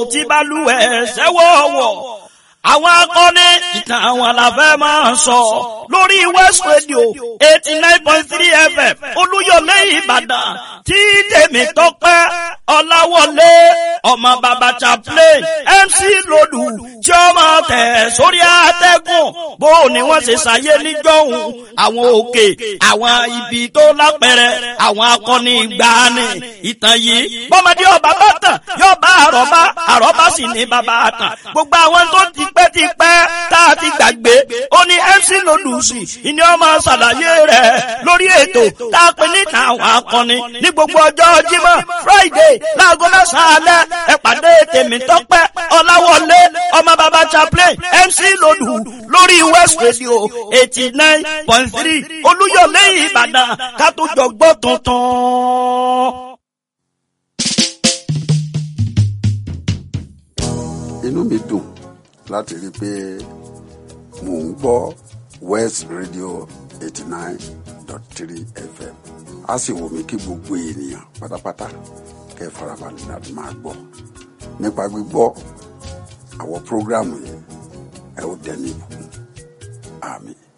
tí balùwẹ̀ sẹ́wọ̀ọ̀wọ̀ àwọn akọni ìtàn àwọn àlàfẹ́ máa ń sọ lórí West Radio eighty nine point three FM Olúyọ̀lé Ìbàdàn tí tèmi tọ́pẹ́ Ọláwọlé ọmọ bàbá chaplain MC Lòdù tí ó máa tẹ̀ sórí àtẹ́gùn bó ni wọ́n ṣe ṣàyé níjọ́hun àwọn òkè àwọn ibi tó lápẹ̀rẹ̀ àwọn akọni ìgbàanì ìtàn yìí bọ́mọdé ọba bá tàn yóò bá àrọ́bá àrọ́bá sì ní bàbá àtàn gbogbo àwọn tó ti pẹ́ ti pẹ́ tá a ti gbàgbé ó ní MC Lòdùsì ìní ọmọ ṣàlàyé rẹ̀ lórí ètò tá a pè níta àwọn akọni ní gbogbo ọjọ́ Jímọ̀ Friday láago mẹ́sàn-án alẹ́ ẹ pàdé tèmi tọ́pẹ́ Ọláwọlé ọmọ bàbá chaplain MC Lòdù lórí West Radio eighty nine point three Olúyọ̀lé Ìbàdàn ká tó jọ gbọ́ tuntun. inú mi dùn láti rí i pé mò ń gbọ́ West Radio eighty nine dot three FM a sì wù mí kí gbogbo ènìyàn pátápátá kẹ́ ẹ farabalẹ̀ láti máa gbọ́ nípa gbígbọ́ àwọn prógráàmù yìí ẹ ó dẹni ìbùkún àmín.